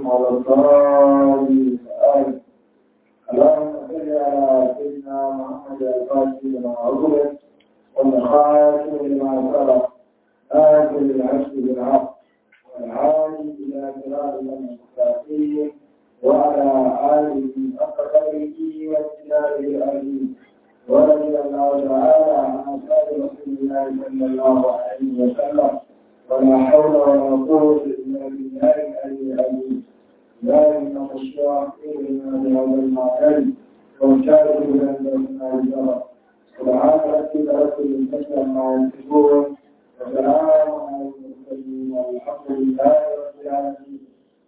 عليهم ولا الضالين آمين اللهم صل على سيدنا محمد الفاتح لما عظمت والخاتم لما سبق آخر العشر بالحق والعالي إلى صراط المستقيم وعلى آله حق قدره وابتدائه العظيم ورضي الله تعالى عن أصحاب رسول الله صلى الله عليه وسلم ولا حول ولا قوة إلا بالله العلي العظيم لا إن الشياطين إلا بهذا المعتد وشارك بأننا الجرى سبحان ربك رب العزة عما يصفون وسلام على المرسلين والحمد لله رب العالمين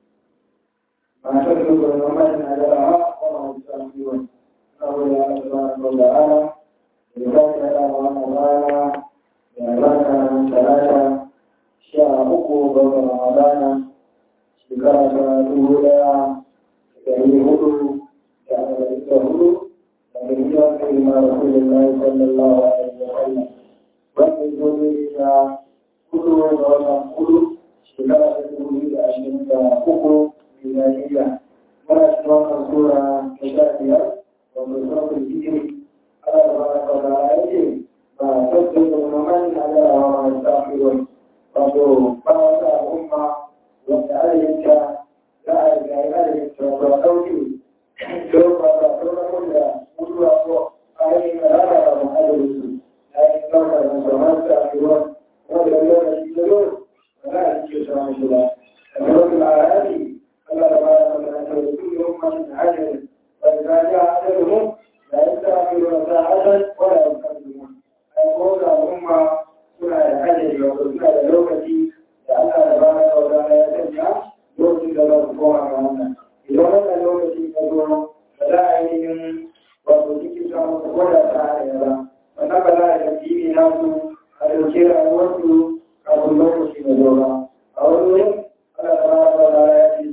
ما تترك الأمة أجرها وما يستغفرون نقول يا سبحانه وتعالى لذلك على رمضان يعلمنا من ثلاثة شهر أكو بين رمضان shekara ta dubu ɗaya da ɗari hudu da arba'in da hudu daga hijirar kai ma rasulullahi sallallahu alaihi wa sallam wanda ya zo ne da hudu ga watan hudu shekara ta dubu biyu da ashirin da uku miliyaniya muna cikin wannan sura ta sha biyar wanda suratul hijri Allah ta bada kaza ya ce ba tabbata da mamani na da rawa mai tsafirwai wato ba wata al'umma wanda adadinta za a riga yi adadinta ba ɗauki don ba ba sauran da mutuwa ko ainihin rana ba mu adadinsu ainihin ɗaukar da sauran ta a ruwan wanda yau da shi da yau ba za a ce sauran shi ba da sauran al'adari Allah da ba da sauran ta da su yau masu da hajjari ba da za a ja adadin da ya sa a yi wata hajjar wanda ya kan zuwa a yi ko da al'umma suna da hajjari wato suna da lokaci da Allah da ba da sauran ya sanya lokacin da za su koma ga wannan idan wannan lokaci ya zo ba za a yi yin wato cikin samun su gwada ta hanyar ba wannan ba za a yi jibi na su a ɗauke rayuwarsu kafin lokaci ya zo ba a wani wurin Allah da ba da sauran ya ce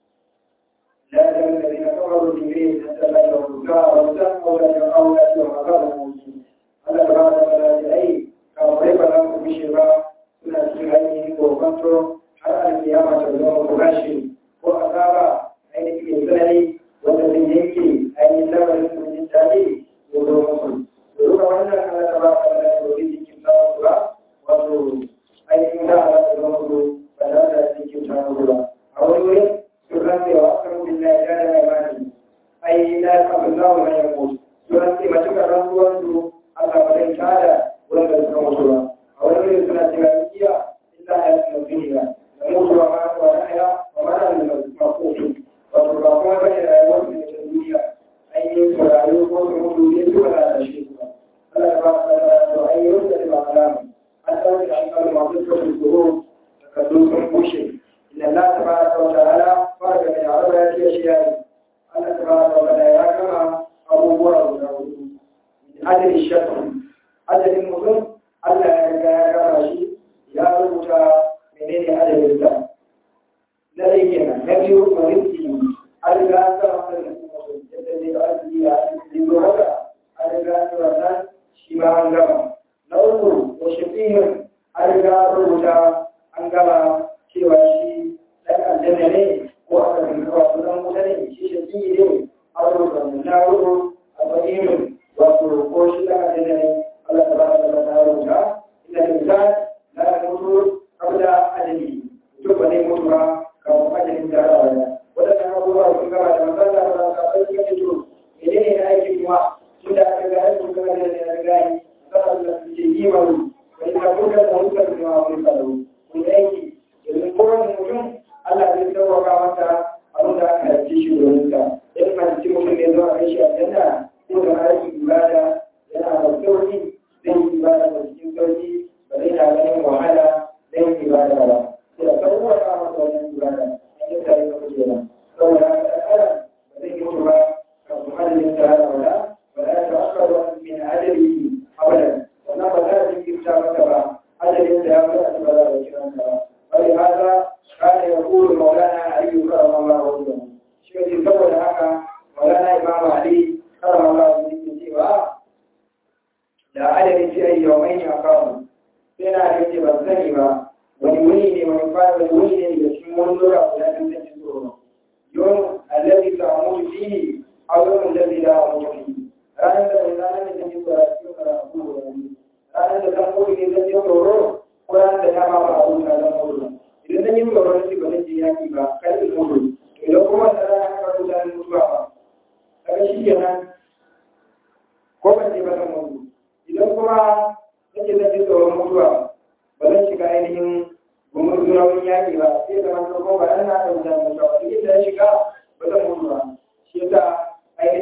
لا يجب الذين كفروا بالدين حتى لا يرجعوا ويسموا ولا يقعوا يأتوا مقام الموجود Allah da ba da sauran ya ai kafin ba za ku bishe ba suna cikin ainihin kokonto har alkiyama ta zama ku rashi ko azaba ainihin tsanani wanda zai yanke ainihin lamarin su jin daɗi ko zo musu da duka wannan ana ta ba ka da dole jikin samun kula wato ainihin da ala ta zama ku ba da da jikin samun kula a wani wurin sun rantsewa kan bin na ya da imani ai na kafin zawo na yanko sun rantse matuƙar rantsuwar su Allah ba zai tada wanda suka mutu ba a wani wurin suna cewa iya illa ya yi duniya da mutuwa ma wa nahya wa ma da makofi wato ba kuma ba ne rayuwar su ne ta duniya ainihin su rayu ko su mutu ne su ba da shi ba Allah ba ta da to ainihin da ba alama an ɗauke da alƙalin masu kafin tsoro da kallo sun bushe inda Allah ta ba ta wata ala ba da mai yaro ya ce shi yayi Allah ta ba ta wata ya kama abubuwa guda hudu adadin shakku adadin mutum Allah ya riga ya kama shi ya rubuta menene adadin sa na ɗaya kenan na biyu marinki an riga an kama adadin mutum yadda ne da arziki a cikin zo haka an riga an yi wannan shi ma an gama na uku wa shafihin an riga an rubuta an gama cewa shi ɗan aljanna ne ko aka rinka wasu ɗan wuta ne shi shafihi ne an rubuta na hudu a fahimin wato ko shi ɗan aljanna ne Allah ta ba ta ta rubuta inda insan la yamutu qabla ajali to ba ne mutu ba kafin ajalin da Allah ya wadannan abubuwa sun gaba da manzon Allah ba ka bai kake to menene ne aiki kuma tun da aka ga aiki kuma da ne ga yi Allah ya ce yi maru wani ka kuka da hukar da ma wani faru kun aiki domin kowane mutum Allah zai sauwaka masa abin da aka haife shi domin sa in ma ci mutum ne zuwa kai shi a janna ko da aiki ibada yana da sauki zai yi ibada da cikin sauki ba zai na ganin wahala zai yi ibada ba sai da sauwa ta masa wannan ibada an yi tare da kuke nan saboda haka ɗan adam ba zai yi mutu ba kafin adadin ta hada wala ba za ta akar wani min adadi abadan wannan ba za a jinkirta masa ba adadin da ya fara ba za a kira ba bari haka kana ya kuru maulana ayyuka Allah wa sallam shi ne saboda haka maulana imam ali karama Allah ya cewa da adadin shi ai yawmai ne akawu sai na da ce ban sani ba wani wuni ne wani fara wani wuni ne da cikin wani lura guda ɗin zan ci tsoro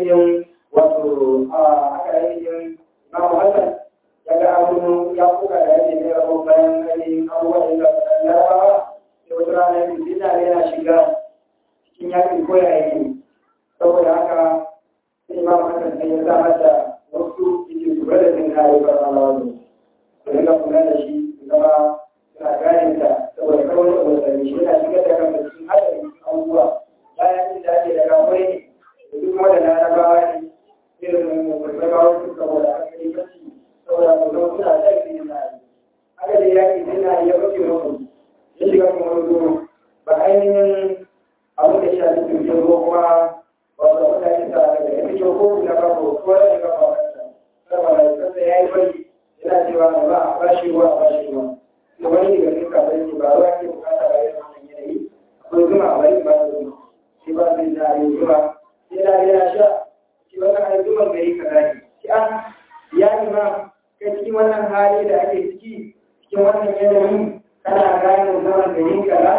ainihin wato a aka ainihin Imam Hassan ya ga abin ya kuka da yake ne rabo bayan ainihin abubuwan da ya larabawa da wata rana yin dina yana shiga cikin yakin koya yake saboda haka sai Imam Hassan sai ya samar da wasu yake su bada jin kayi farfalawa ne su rinka kula da shi su zama suna gane ta saboda kawai da wasanni shi yana shigar da kan cikin haɗari cikin abubuwa bayan da ake da kafai ne da duk wanda na rabawa ne irin rabawa su saboda aka yi kaci saboda su zama suna da ƙarfi na yi haka da yaƙi sai na iya bace musu ya shiga kuma wani goro ba ainihin abin da shafi tuntun ko kuma wasu mutane sa daga ya fito ko na kafo ko da ya kafa wata saboda kasa ya yi bari yana cewa ba a bashi ruwa a bashi ruwa da wani daga cikin kafin ce ba ruwa ke bukata ba irin wannan yanayi akwai zuma a bari ba da zuma shi ba zai na yi zuma sai na yana sha shi wannan ai zuman gari ka zaki shi an ya ima kai cikin wannan hali da ake ciki cikin wannan yanayi kana gane zuman gari kaza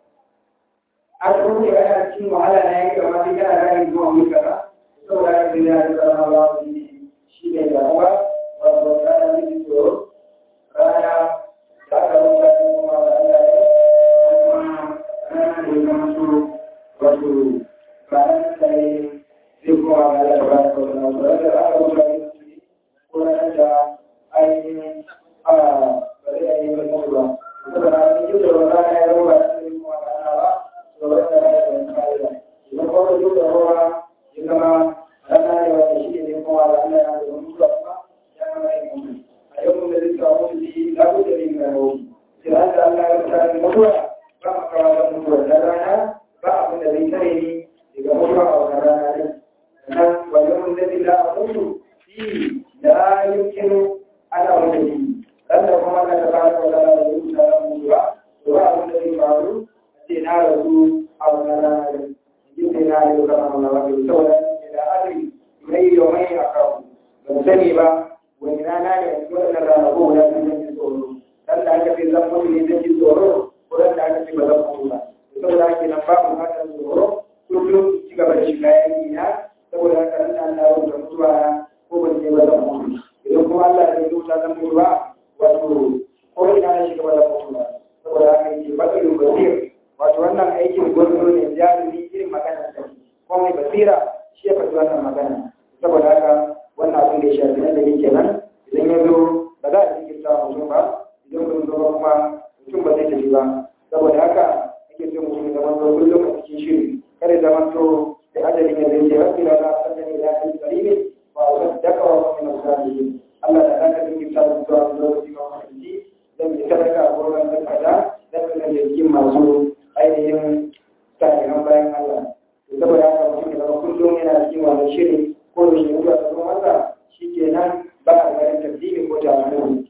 an rufe ana cikin wahala na yanka ma sai kana gane zuman gari kaza saboda haka sai ya zama Allah shi ne damuwa wato kana miji tsoro rana da aka rufe kuma da Allah ne kuma rana da ya zama su wato ranar da ya zai kuma ga Allah ba ta wani wato rana da aka rufe ne ko ranar da ainihin a ba zai yi wani mutu ba saboda ranar yi da rana ya zama ba ta yi kuma ga Allah ba to rana da ya zama ka'ida idan kuma yi da ruwa ya zama rana ne wanda shi ne kuma ga Allah ya zama mutuwa kuma ya zama yi mutu a yau da zai samu mutu shi za ku da yin gano sai an da Allah ya rubuta ni mutuwa ba a kawo da mutuwa na rana ba abin da zai tare ni daga mutuwa a wannan rana ne sannan wajen da zai da mutu shi da yankin ana wanda shi dan da kuma na da ba da wala da rubuta da mutuwa to ba abin da zai faru sai na rasu a wannan rana ne yin sai na yi kamar wannan wani saboda da adri mai yau mai akawu ban sani ba wani rana ne wannan rana ko wani rana ne tsoro dan da aka ce zan mutu ne zan ji tsoro ko dan da aka ce ba zan mutu ba saboda haka nan ba mu fatan tsoro kullum ci gaba da shiga yanki na saboda haka nan da Allah ya rubuta mutuwa ko ban je ba zan mutu idan kuma Allah ya rubuta zan mutu ba wato ko ina na shiga ba zan mutu ba saboda haka yake bakirin basir wato wannan aikin gwarzo ne jarumi irin magana ta ko mai basira shi ya faɗi wannan magana saboda haka wannan abin da ya shafi nan da yake nan idan ya zo ba za a jinkirta mutum ba idan kun zo kuma mutum ba zai tafi ba saboda haka ake so mutum ya zama kullum a cikin shiri kada zama to da ajalin ya zai ce rabbi la ta'ala ni la ilaha illa wa saddaka wa min as-salihin Allah da zaka jinkirta mutum zuwa lokaci ba wani zan yi sadaka a gurin da kaza zan ga da cikin masu ainihin salihan bayan Allah saboda haka mutum ya zama kullum yana cikin wannan shiri ko da shi mutuwa ta zo masa shi kenan ba a ganin tafsiri ko ta'amuli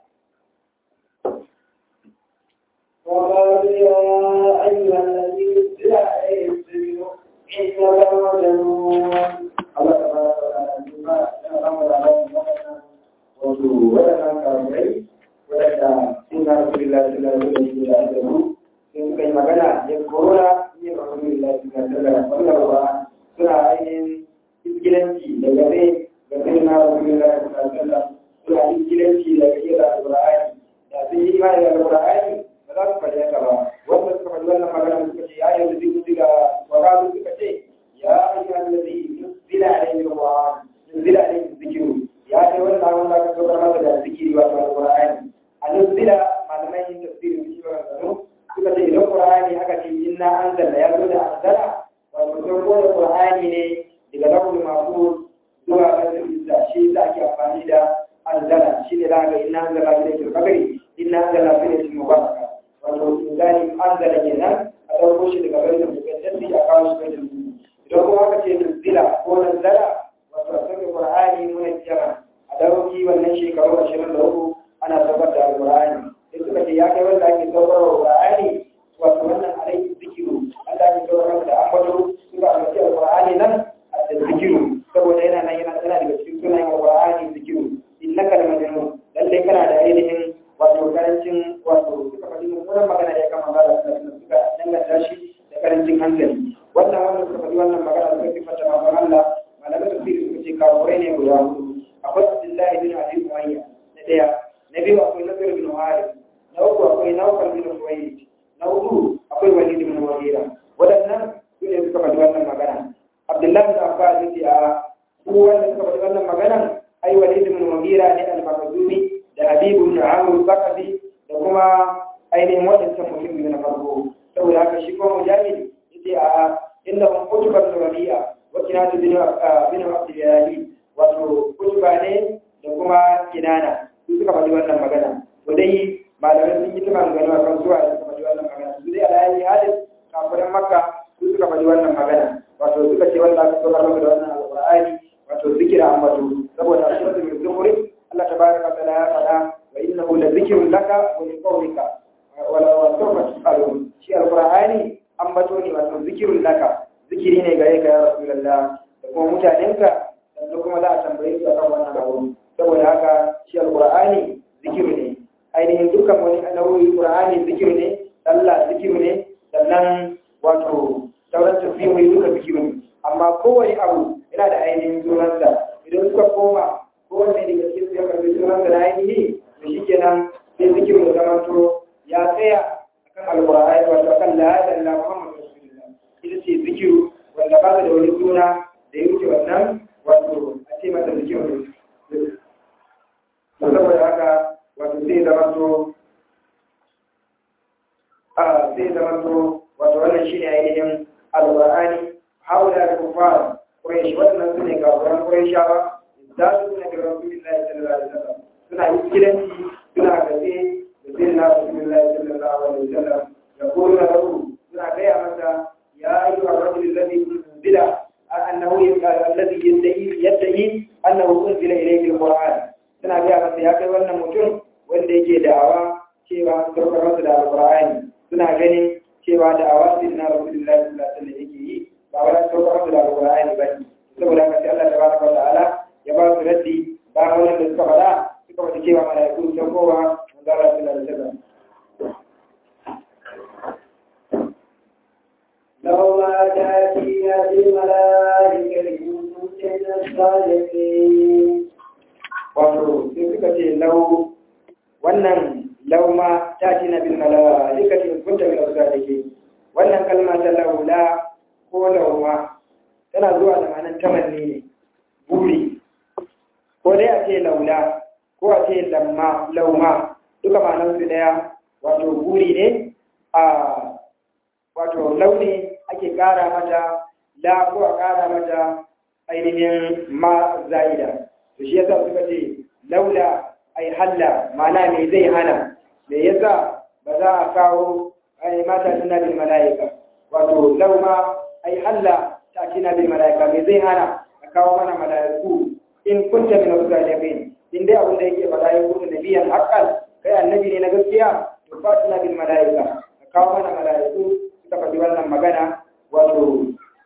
وقالوا يا أيها الذي نزل عليه السجن إنك مجنون Allah ta fara da kuma yana samu da Allah wato wadannan kafirai wadanda sun ga Rasulullah sallallahu alaihi wa sallam sun suka yi magana ya korona ne Rasulullah sallallahu alaihi wa sallam ba suna ainihin iskilanci da gabe ga sai na Rasulullah sallallahu alaihi wa sallam suna iskilanci da gabe da Al-Qur'ani da sun yi imani da Al-Qur'ani ba za su faɗi haka ba wanda suka faɗi wannan magana suka ce ya yanzu duk suka wakalu suka ce ya ayyuhan ladhi nuzila alayhi al-Qur'an nuzila alayhi dhikru ya ce wannan wanda aka saukar masa da zikiri wato al-Qur'ani a nuzila malamai yin tafsirin shi ba zanu suka ce idan Qur'ani aka ce inna anzalna ya zo da anzala wato sauko da Qur'ani ne daga lafzul mahfuz zuwa ga izza shi da ake amfani da anzala shi ne da ga inna anzala ilayhi al-qadri inna anzala fi lailatul mubaraka wato inzali anzala kenan a ɗauko shi daga bayan mukaddasi a kawo shi bayan idan kuma aka ce nuzila ko nazala wato a saka qur'ani muna jira a dauki wannan shekaru ashirin da uku ana saukar da alqur'ani sai suka ce ya kai wanda ake saukar wa qur'ani wato wannan alaihi zikiru Allah ya saukar da ambato suka ambaci alqur'ani nan a zikiru saboda yana nan yana yana daga cikin sunayen alqur'ani zikiru innaka lamajnun lalle kana da ainihin wato karancin wato suka faɗi mummunan magana da ya kama ba da suka danganta shi da karancin hankali wannan wanda suka faɗi wannan magana suka fi fata mamman Allah malamai da guda hudu akwai abdullahi bin abi umayya na daya na biyu akwai nasir bin harith na uku akwai nawfal bin suwayd na hudu akwai walid bin mughira waɗannan su ne suka faɗi wannan magana abdullahi bin abbas yace a su wanda suka faɗi wannan maganan ai walid bin mughira ne al-makhzumi da habibu bin amr bakabi da kuma ainihin waɗancan mutum biyu na farko saboda haka shi kuma mujahid yace a inda hum kutuba rabi'a wa kinatu bin bin abdiyali wato kutuba ne da kuma kinana su suka faɗi wannan magana to dai malamai sun yi ta magana a kan suwa suka faɗi wannan magana su dai alayi halin kafirin makka su suka faɗi wannan magana wato suka ce wanda aka saukar maka da wannan alƙur'ani wato zikira ambato saboda a cikin zikirin zumuri Allah tabaraka ta'ala ya faɗa wa innahu la zikrun laka wa li qawmika wa la sawfa tusalun shi alƙur'ani ambato ne wato zikirun laka zikiri ne gare ka ya rasulullah da kuma mutanenka da kuma za a tambaye su akan wannan abu saboda haka shi alƙur'ani zikiru ne ainihin dukkan wani nau'i qur'ani zikiru ne sallah zikiru ne sannan wato sauran tasbihohi duka zikiru ne amma kowane abu yana da ainihin sunansa idan suka koma kowanne daga cikin su ya karbi sunansa da ainihi to shikenan sai zikiru da zamanto ya tsaya akan alqur'ani wato akan la ilaha illa muhammadu rasulullah ita ce zikiru wanda ba da wani suna da ya wuce wannan wato a ce masa zikiru saboda haka wato zai zamanto a zai zamanto wato wannan shi ne ainihin alƙur'ani haula da kufar ƙuraishi waɗannan su ne gafuran ƙuraishawa za su suna da rasulullahi sallallahu alaihi wasallam suna yi kilanci suna gaske da zai na rasulullahi sallallahu alaihi wasallam da kuma na rabu suna gaya masa ya ayyuha rajul ladhi unzila annahu alladhi yadda'i yadda'i annahu unzila ilayhi alquran suna gaya masa ya kai wannan mutum wanda yake da'awa cewa an saukar masa da alƙur'ani suna ganin cewa da'awa sai na rasulullahi sallallahu alaihi wasallam yake yi ba wai an saukar masa da alƙur'ani ba ne saboda haka sai Allah tabaraka wa ta'ala ya ba su raddi ba wannan da suka faɗa suka faɗi cewa malaiku sun kowa manzo Allah sallallahu alaihi wasallam لو ما تأتينا بالملائكة إن كنت الصادقين wato sai suka ce lau wannan lau ma ta ci na bin malaikati in kunta min usadiki wannan kalma ta laula ko lauma tana zuwa da ma'anar tamanni ne buri ko dai a ce laula ko a ce lamma lauma duka ma'anar su daya wato buri ne a wato launi ake kara mata la ko a kara mata ainihin ma za'ida to shi yasa suka ce laula ai halla mana me zai hana me yasa ba za a kawo ai mata tana bil malaika wato lauma ai halla ta tana bil malaika me zai hana a kawo mana malaiku in kunta min as-salihin in dai abin da yake faɗa ya kuma nabiyan haqqan kai annabi ne na gaskiya to fa tana bil malaika a kawo mana malaiku suka faɗi wannan magana wato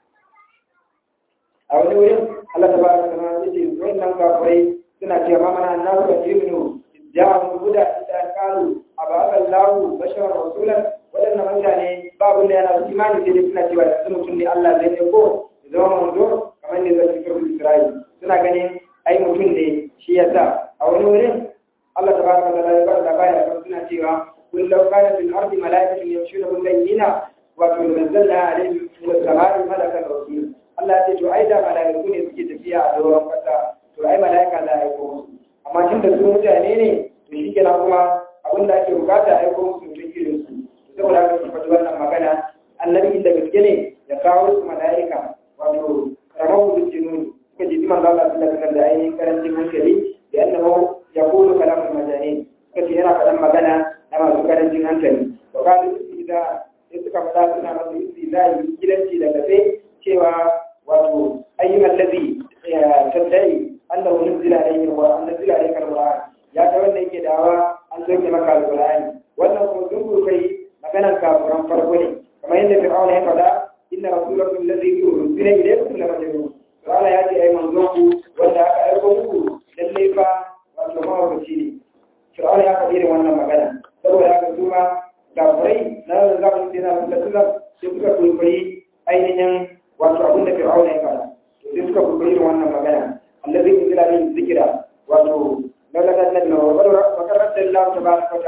a wani wurin Allah ta bada sana ya ce wannan kafirai suna cewa mana annabi da jibnu ja'u huda ita qalu abaka Allahu bashara rasulan wadannan mutane babu da yana imani sai dai suna cewa yanzu mutum ne Allah zai ne ko zama manzo kamar ne zai cikin Isra'il suna ganin ai mutum ne shi yasa a wani wurin Allah ta bada sana ya bada labari kan suna cewa kun law kana fil ardi malaikatun yamshuna bil bayyina wa tunzalna alaihim min as-sama'i malakan rasul Allah ya ce to ai da malaiku ne suke tafiya a doron kasa to ai malaika za a aiko musu amma tun da su mutane ne to shi kenan kuma abin da ake bukata a aiko musu mutum irin su saboda haka su faɗi wannan magana annabi inda gaske ne ya kawo su malaika wato ramar da jinuni suka ji man Allah sallallahu alaihi da ainihin karancin hankali da annabawa ya kulu kalamun majani suka ce yana faɗan magana na masu karancin hankali to kalu idan sai suka faɗa suna masu istizai gidanci da gafe cewa wato ayyukan lazi tattali annahu nuzila alayhi alquran nuzila alayka alquran ya ta wanda yake dawa an soke maka alqurani wannan kuma duk kai maganar kafiran farko ne kamar yadda fir'auna ya faɗa inna rasulakum alladhi ursila ilaykum la majnun to Allah ya ce ai manzon ku wanda aka aiko muku lalle fa wato mawuci ne fir'auna ya faɗi irin wannan magana saboda haka su ma kafirai na zamanin da na musulunci sai suka kwaikwayi ainihin wato abin da fir'auna ya faɗa sai suka kwaikwayi irin wannan magana allazi unzila alayhi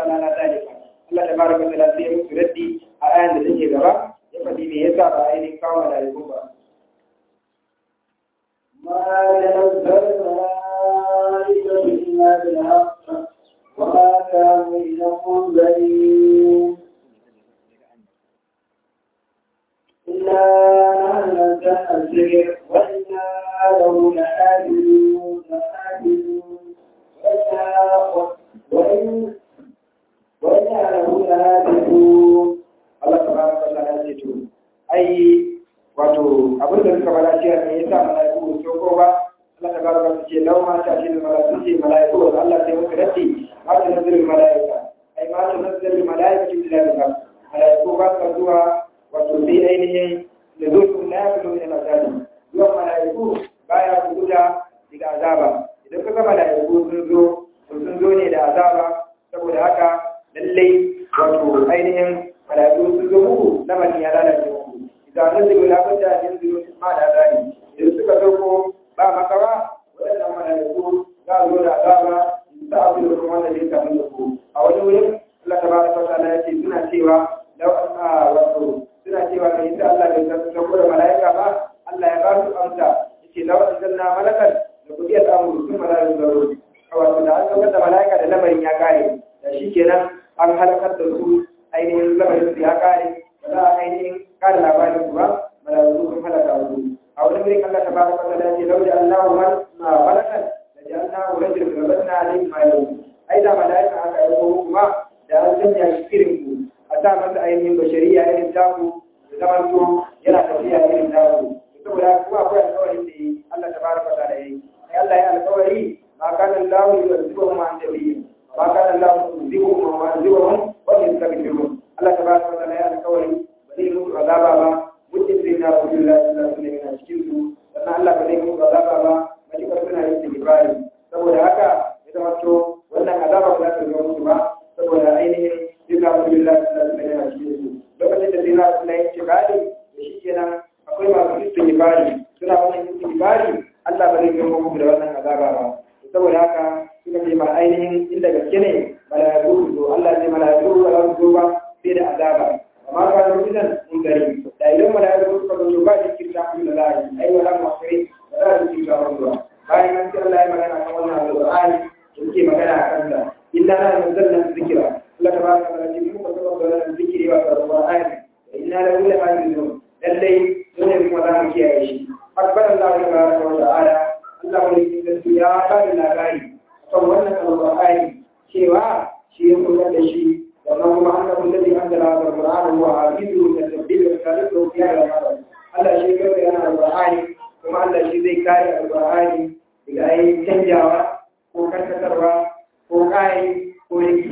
ta'ala na zalika Allah tabaraka wa ta'ala sai ya musu raddi a ayan da take gaba ya faɗi me yasa ba ainihin kawo malaiku ba ما تنزل الملائكة إلا بالحق وما كانوا إلا منذرين إنا نحن نزلنا الذكر وإنا له لحافظون لحافظون وإنا وإن وإنا له لحافظون Allah tabaraka wa ta'ala ya ce to ai wato abin da suka bada cewa me yasa malaiku so ko ba Allah tabaraka wa ce law ma ta ce malaiku ce malaiku wa Allah sai muka dace ma ta nazarin malaika ai ma ta nazarin malaika ce da ba malaiku ba ka zuwa wato bi ainihin da zuwa na ya fito ila azabi zuwa malaiku baya kuda daga azaba idan ka ga malaiku sun zo sun zo ne da azaba saboda haka lallai wato ainihin malaiku sun zo muku lamarin ya lalace muku idan nan zai wula bata yin zuru ma da zani idan suka dauko ba makawa waɗannan malaiku za a zo da azaba ta abu da kuma wanda zai samu da ku a wani wurin Allah ta bada fasa na yace suna cewa lau a wato suna cewa kai inda Allah bai san sauko da malaika ba Allah ya ba su amsa yace lau an zanna malakan da kudi ya samu sun malaiku zaro wato da an saukar da malaika da lamarin ya kare da shi kenan an halakar da su ainihin lamarin su ya kare ba za a ainihin kare labarin su ba malaiku sun halaka su a wani wurin Allah tabaraka wa ta'ala ce lauje Allahu man ma malakan da ja'alnahu rajulan rabatna alayhi ma yawm ai da malaika aka yi ko kuma da an sanya shi irin ku a sa masa ainihin bashariya irin taku da zaman to yana tafiya irin taku saboda kuma akwai alƙawarin da yi Allah tabaraka wa ta'ala yi ai Allah ya alƙawari ma kana Allahu yuzibuhum an tabiyin ma kana Allahu yuzibuhum wa yuzibuhum wa yastaghfiruhum Allah tabaraka wa ta'ala ya alƙawari ba zai mutu azaba ba mutum sai na Rasulullah sallallahu alaihi wasallam cikin su sannan Allah ba zai mutu azaba ba matukar suna yin istighfari saboda haka ya zama to wannan azaba ba za ta zo musu ba saboda ainihin sai na Rasulullah sallallahu alaihi wasallam cikin su lokacin da sai na Rasulullah ya ce bari da shi kenan akwai masu istighfari suna wannan istighfari Allah ba zai zo muku da wannan azaba ba saboda haka suka ce ma ainihin inda gaske ne mala'iku zo Allah zai mala'iku ba za su zo ba sai da azaba amma ka zo gidan mun gari da idan mala'iku suka zo ba shi kirta ku da lahi ai wala masri ba za su kirta ku ba bayan an ce Allah ya magana kan wannan alqur'ani da yake magana a kansa inna la nazzalna dhikra Allah tabaraka wa ta'ala mun ko da wannan zikiri wa alqur'ani inna la kulli hafizun lallai dole kuma za mu kiyaye shi akbar Allah tabaraka wa ta'ala Allah mai gaskiya ya ba da labari kan wannan alqur'ani cewa shi ya kula da shi sannan kuma an ga zai an da alqur'ani wa hafizu da tabbil da kalifu ya da Allah shi ya yana alqur'ani kuma Allah shi zai kare alqur'ani daga ayi canjawa ko karkatarwa ko kai ko yake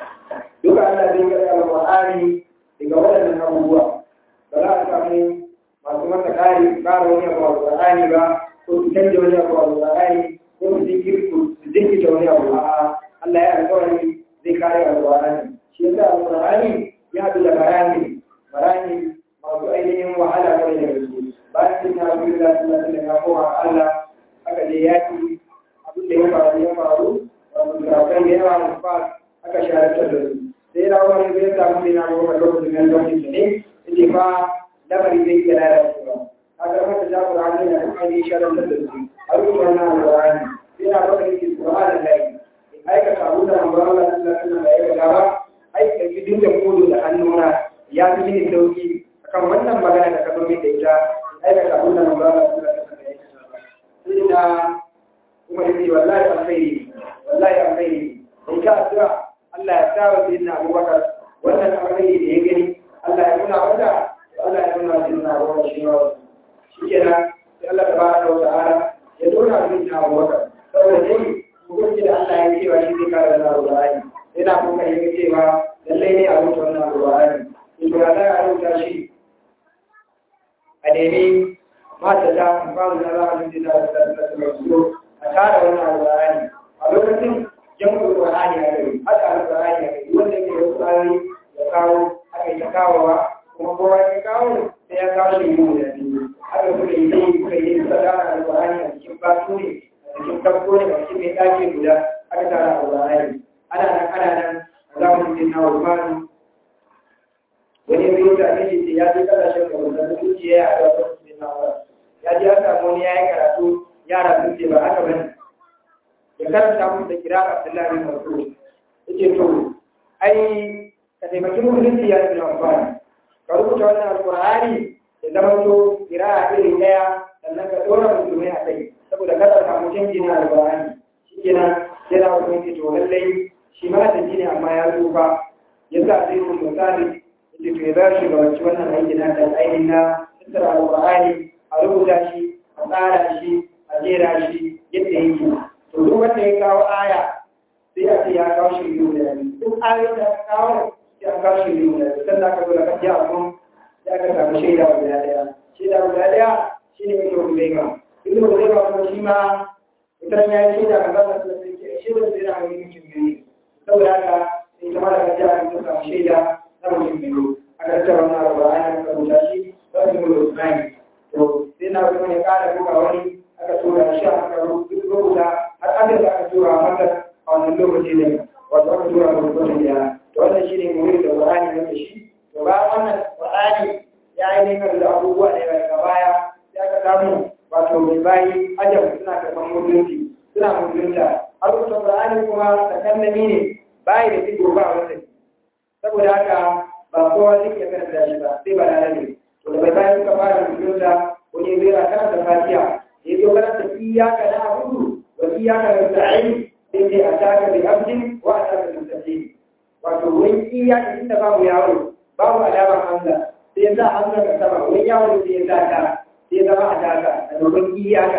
duka Allah zai kare alqur'ani daga waɗannan abubuwa ba za a samu masu masa kare kare wani abu alqur'ani ba ko su canja wani abu alqur'ani ko su jinkirta su jinkirta wani abu a'a Allah ya alƙawari zai kare alƙur'ani shi yasa alƙur'ani ya haɗu da bayani bayani masu ainihin wahala kawai da gaske bayan sun ya fi da sun da ya koma Allah aka je yaki abin da ya faru ya faru wato kirakai da yawa mu fa aka shahararta da su sai na wani zai samu ne na goma lokacin nan lokacin su ne yake fa lamari zai iya lalacewa haka mata ja Qur'ani na kuma ne shahararta da su a rubuta wannan alƙur'ani sai na baka yake Qur'ani lai aikata abu da manzo Allah sallallahu alaihi wasallam ya aikata ba aika gidin da kodo da hannuna ya fi mini sauki akan wannan magana da ka zo min da ita aikata abu da manzo Allah sallallahu alaihi wasallam ya aikata ba sai da kuma yace wallahi alkhairi wallahi alkhairi in ka addu'a Allah ya sa wa sayyidina Abubakar wannan alkhairi da ya gani Allah ya nuna wata Allah ya nuna sayyidina Abubakar shi ma shikenan sai Allah tabaraka wa ta'ala ya dora sayyidina Abubakar saboda dai hukunci da Allah ya cewa shi zai kare wannan Al-Qur'ani yana kuma yin cewa lallai ne a rubuta wannan Al-Qur'ani in ba za a rubuta shi a nemi mata ta ba mu da zama da ta da da a tara wannan Al-Qur'ani a lokacin jam'ul Qur'ani ya gari haka Al-Qur'ani ya gari wanda yake wasu ayoyi ya kawo aka yi ta kawowa kuma kowa ya kawo sai ya kawo shi mu da biyu haka kuka yi dai kuka yi sadaka Al-Qur'ani a cikin basu ne cikin farko ne a cikin ɗaki guda aka tara a wurare ana nan ana nan za mu samu wani ya yi karatu yara sun ce ba haka bane ya karanta musu da kira Abdullahi bin Mas'ud yace to ai ka taimaki musulunci ya yi amfani ka rubuta wannan alkur'ani ya zama to kira iri daya sannan ka dora musulmai a kai saboda kada samu canji na alkur'ani shikenan sai da mutum to lallai shi ma da ne amma ya tsufa ya sa zai kun misali yace to ya za shi ga wacce wannan aiki na da ainihin na tattara alkur'ani a rubuta shi a tsara shi a jera shi yadda yake to duk wanda ya kawo aya sai a ce ya kawo shi biyu da yanzu duk ayoyin da aka kawo sai an kawo shi biyu da yanzu sannan aka zo da kan jiya kun sai aka samu shaida guda daya shaida guda daya shi ne mai kyau ga ibn Hudayba kuma shi ma idan ya yi shaida kan zama da sai ke shi da zai na mai mutum biyu saboda haka sai kuma da kan jiya kun samu shaida na mutum biyu aka tattara wannan alƙur'ani aka rubuta shi za su yi Usman to sai na kuma ya ƙara buga wani aka tura shi aka rubuta har aka da aka tura masa a wannan lokaci ne wato aka tura ga mutum ya to wannan shi ne muhimmi da Qur'ani ne shi to ba wannan Qur'ani ya yi ne da abubuwa ne daga baya ya ka samu wato mai bayi ajab suna karɓar mutunci suna mutunta har rubuta Qur'ani kuma takallami ne bayi da digo ba wanda saboda haka ba kowa zai iya karanta shi ba sai ba lalace to da bai bayan suka fara mutunta wani zai karanta fatiha ya zo karanta iyaka na abudu wa iyaka nasta'in sai dai a taka bi abdin wa a taka bi mustaqim wato wurin iyaka inda babu yawo babu alamar hamza sai ya sa hamza ka sama wurin yawo sai ya sa ta sai zama a taka a domin iyaka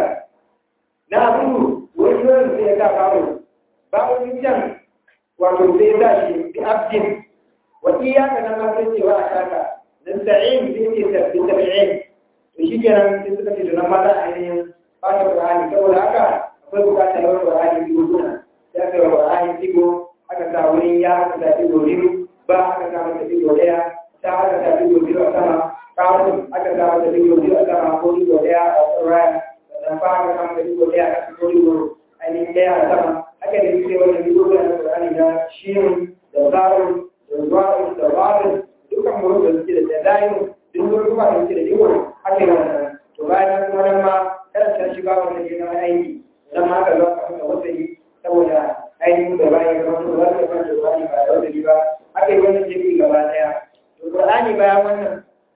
na abudu wurin yawo sai ya sa babu babu can wato sai ya sa shi bi abdin wa iyaka nan ma sai cewa a taka nasta'in sai ce bi tabi'in to shi kenan sai suka ce da nan ma za a yi ba ta Qur'ani saboda haka akwai bukatar yawan Qur'ani biyu suna sai aka yi Qur'ani digo aka sa wurin ya aka sa digo biyu ba aka sa mata digo daya ta aka sa digo biyu a sama kawun aka sa mata digo biyu a sama ko digo daya a tsirraya sannan ba aka sa mata digo daya a kasa ko digo ainihin daya a sama haka da sai wannan digo biyu na Qur'ani na shirin da zarun da zuwarun da warin dukkan mutum da suke da dadayin duk wani kuma da suke da digo haka yi wannan to bayan kuma nan ma karanta shi ba wanda ke na aiki don haka za ka fasa wata yi saboda ainihin da bayan ga wasu za su fasa Qur'ani ba da wata ba aka yi wannan jiki gaba daya to Qur'ani bayan wannan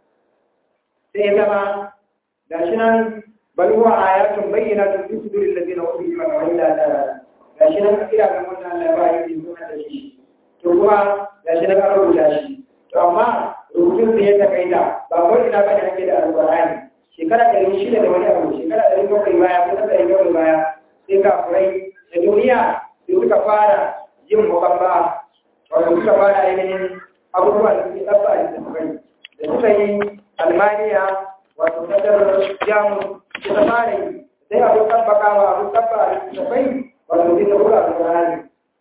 sai ya zama gashi nan bal huwa ayatun bayyinatun fi suduril ladina utul ilma wa illa ta'ala gashi nan kira ga wannan Allah ba yi zuwa da shi to kuma gashi nan an rubuta shi to amma rubutun sai ya takaita ba ko ina ba da ake da alqur'ani shekara ɗari shida da wani abu shekara ɗari bakwai baya ko ta ɗari bakwai baya sai kafurai da duniya sai suka fara yin mukabba wato suka fara ainihin abubuwa da suke ɗabba a littattafai da suka yi almaniya wato kasar jamus da ta fara yi sai abu tabbakawa abu tabba a littattafai wato sai ta buga alƙur'ani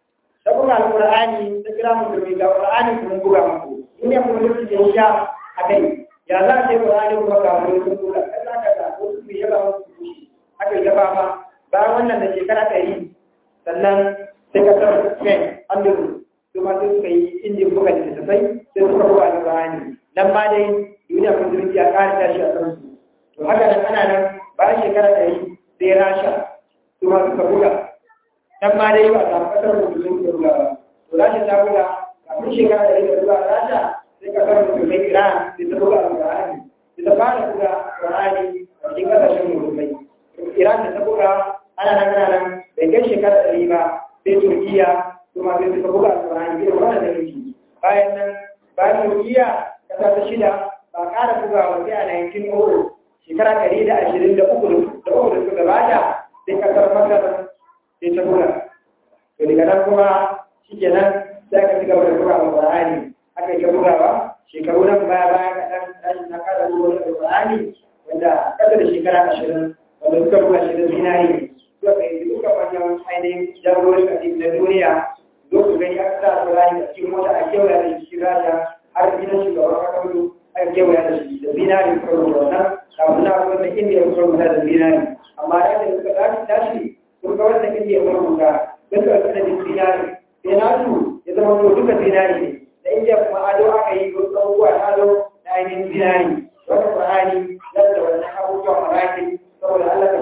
ta buga alƙur'ani ta kira musulmi ga alƙur'ani kuma buga muku in ya kuma lokaci ya sha a kai ya za a ce Qur'ani kuma ga wani sun kula kai za ka da ko su yaba wasu kushi haka ya ba ma bayan wannan da shekara ɗari sannan sai ka san Spain Andalus su ma sai suka yi injin buga littattafai sai suka buga Qur'ani nan ma dai duniya musulunci ya ƙara tashi a kansu to haka nan ana nan bayan shekara ɗari sai Rasha su ma suka buga nan ma dai ba a samu ƙasar musulunci da buga ba to Rasha ta buga kafin shekara ɗari da buga Rasha sai ka kama musulmai Iran sai ta buga Al-Qur'ani sai ta fara buga Qur'ani a cikin kasashen musulmai Iran da ta buga ana nan ana nan bai kai shekara ɗari ba sai Turkiya kuma sai suka buga Al-Qur'ani bai wanda da yake bayan nan bayan Turkiya kasa ta shida ba ƙara buga wa sai a 1900 shekara ɗari da ashirin da uku da uku da suka gabata sai kasar Masar sai ta buga to daga nan kuma shikenan sai aka ci gaba da buga Al-Qur'ani aka yi bugawa shekaru nan baya baya kaɗan tashi na kada ruwa da Qur'ani wanda ƙasa da shekara ashirin wanda suka buga shi da zinari suka kai duka manyan ainihin jagororin addini na duniya zo su gani aka sa Qur'ani a cikin mota a kewaya da shi raja har gidan shugaban kakaru aka kewaya da shi da zinari suka rubuta wannan kafin na rubuta indiya suka rubuta da zinari amma da yadda suka tashi tashi sun ga wanda indiya suka rubuta suka rubuta da zinari sai nasu ya zama to duka zinari ne da inda kuma ado aka yi wasu abubuwa na ado na ainihin zinari wani ƙwarani zan da wannan abubuwan marakin saboda Allah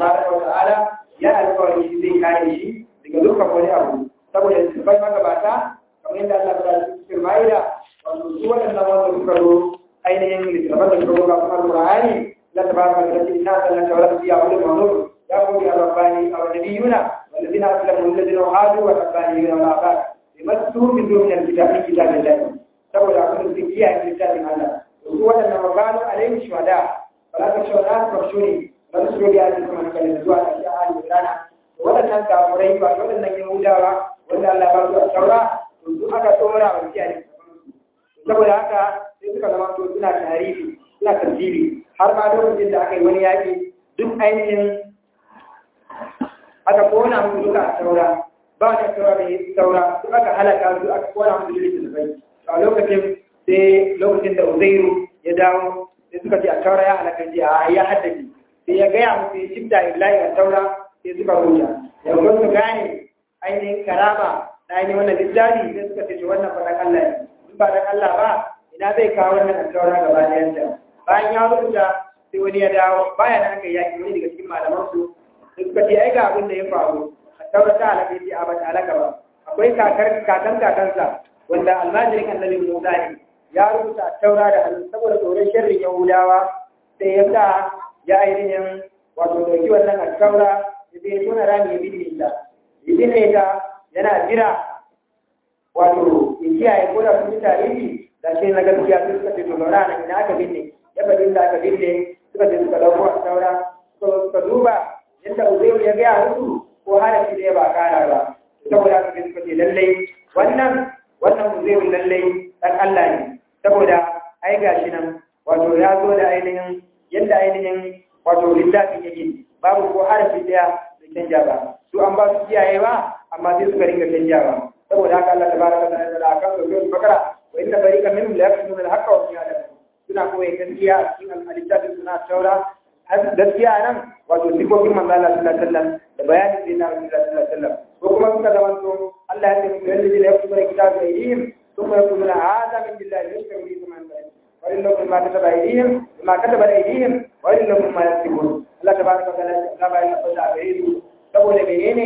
tabaraka wa ta'ala ya alƙawari shi zai kare shi daga dukkan wani abu saboda su bai magabata kamar yadda Allah ya faɗa cikin Ma'ida wato su waɗannan wanda suka zo ainihin littattafan da suka zo ga kuma Al-Qur'ani la tabaraka wa ta'ala inna sallaka wa rabbiya wa al-manur ya qulu ya rabbani aw nabiyuna والذين أسلموا الذين هادوا والربانيين والآباء لمسوا من دون الكتاب من كتاب الله saboda abin da kiyaye a littafin Allah su waɗanda maganu alaihi shuhada wala ta shuhada ta shuri ba su shuri ya kuma na kalin zuwa da shi a halin rana waɗannan kafurai ba waɗannan yahudawa wanda Allah ba su a saura to su aka tsora wa kiyaye saboda haka sai suka zama to suna tarihi suna tasiri har ma lokacin da aka yi wani yaƙi duk ainihin aka kona musu duka a saura ba da saura mai saura su aka halaka su aka kona musu littattafai a lokacin sai lokacin da uzairu ya dawo sai suka ce a taura ya halaka ji a ya haddace sai ya gaya musu ya shifta illahi a taura sai suka ruja yanzu su gane ainihin karama na ainihin wannan littafi sai suka ce wannan faɗan Allah ne in ba dan Allah ba ina zai kawo wannan a taura gaba ɗayanta bayan ya rubuta sai wani ya dawo baya da aka yaki wani daga cikin malaman su sai suka ce ai ga abin da ya faru a taura ta halaka ji a ba ta halaka ba akwai kakar kakan kakansa wanda almajirin annabi Musa ne ya rubuta taura da hannu saboda tsoron sharrin Yahudawa sai ya sa ya ainihin wato dauki wannan a taura ya je tona rami ya binne ta ya binne ta yana jira wato ya kiyaye ko da sun tarihi da shi na gaskiya sai suka ce to lura nan ina aka binne ya faɗi inda aka binne suka ce suka dauko a taura suka duba yadda Uzairu ya gaya musu ko harafi da ya ba kara ba saboda haka suka ce lallai wannan wannan muzeyin lallai ɗan Allah ne saboda ai gashi nan wato ya zo da ainihin yadda ainihin wato littafin yake babu ko harafi ɗaya da canja ba su an ba su kiyaye ba amma sai suka ringa canja ba saboda haka Allah tabaraka wa ta'ala da akan sura bakara wa inna fariqan minhum la yaktumuna al-haqqa wa hum ya'lamun suna koyi gaskiya a cikin littafin suna taura gaskiya nan wato sifofin manzo Allah sallallahu alaihi wasallam da bayanin sai na Rasulullah sallallahu alaihi wasallam ko kuma suka zama to Allah ya ce mu yalla da yaku bare kitabu aidihim thumma yaquluna hadha min billahi yashkaru bi man ba'd wa illa ma kataba aidihim ma kataba aidihim wa illa ma yaktubun Allah tabaraka wa ta'ala ya ba ya fada a gare su saboda menene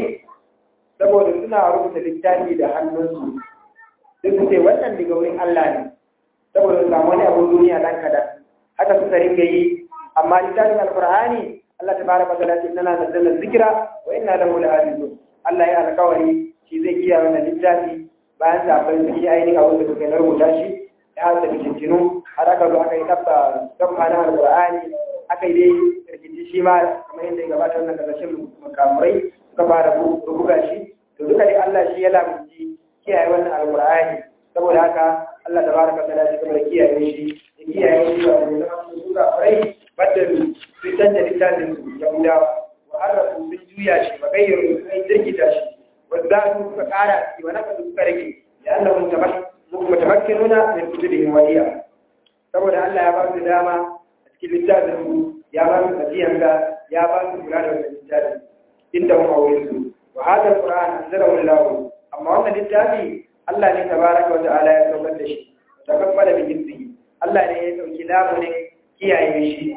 saboda suna rubuta littafi da hannunsu sai su ce wannan daga wurin Allah ne saboda su samu wani abun duniya dan kada haka suka ringa yi amma littafin alqur'ani Allah tabaraka wa ta'ala inna nazzalna dhikra wa inna lahu lahafizun Allah ya alƙawari shi zai kiyaye wannan littafi bayan zafin sun yi ainihin abin da suka rubuta shi ya hasa fitintinu har aka zo aka yi tabba tabba na alqur'ani aka yi dai rikici shi ma kamar yadda ya gabata wannan kasashen makamurai suka fara rubuga shi to duka dai Allah shi ya lamunci kiyaye wannan alqur'ani saboda haka Allah tabaraka wa ta'ala shi kamar kiyaye shi ya kiyaye shi wa da zama su suka farai baddalu sun canja littafin yahudawa wa harrafu sun juya shi ba gayyaru sun jirgita shi wa zadu suka kara shi wa naka suka rage da annahum mutamakkinuna min kutubihim wa iya saboda Allah ya ba su dama a cikin littafin su ya ba su tafiyan ga ya ba su kula da wannan littafin inda mu aure su wa hada alquran anzalahu Allah amma wannan littafi Allah ne tabaraka wa ta'ala ya saukar da shi takaffala bi jinsihi Allah ne ya dauki lamunin kiyaye shi